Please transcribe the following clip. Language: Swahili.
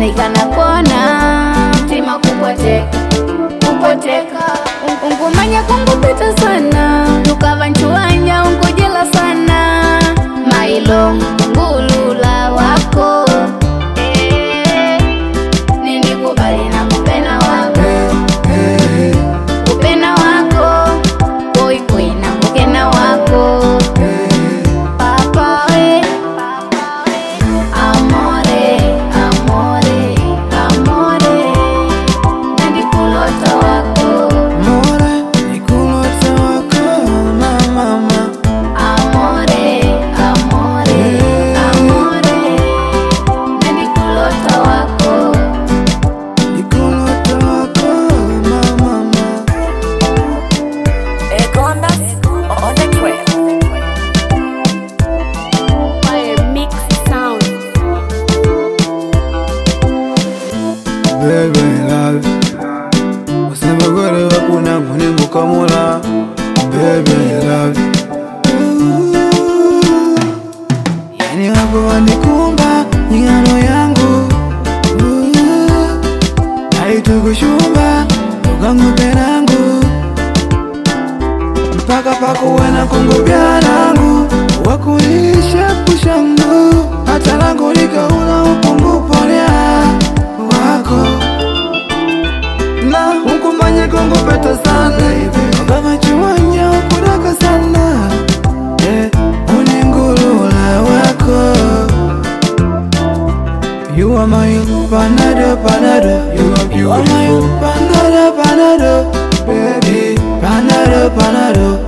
nikana kona mtima kupoteka kupoteka ungumanya kungupita sana tukava nchuanya ungujila sana mailo ngulula wako Eh, nilikubali na kupena wako kupena wako koikoi na kukena wako Papa, eh. Amore, amore, amore, nandikulota wako. More nikulota wako na mama Amore, amore, amore, nandikulota wako. nikulota wako na mama Egondas on the track. Fire mix sound. Baby love Usema gore wakuna mune mukamula Baby love Yani wako wanikumba nyingano yangu Haitukushumba ukangupe nangu mpaka pakuwena kungupya nangu wakulisha kushangu hata langu likaula upungupolya wako na ukumanye kungupeta sana ukavachiwanya ukudaka sana eh, uningulula wako You are my panado, panado. You are beautiful. You are my panado, panado, baby. Panado, panado.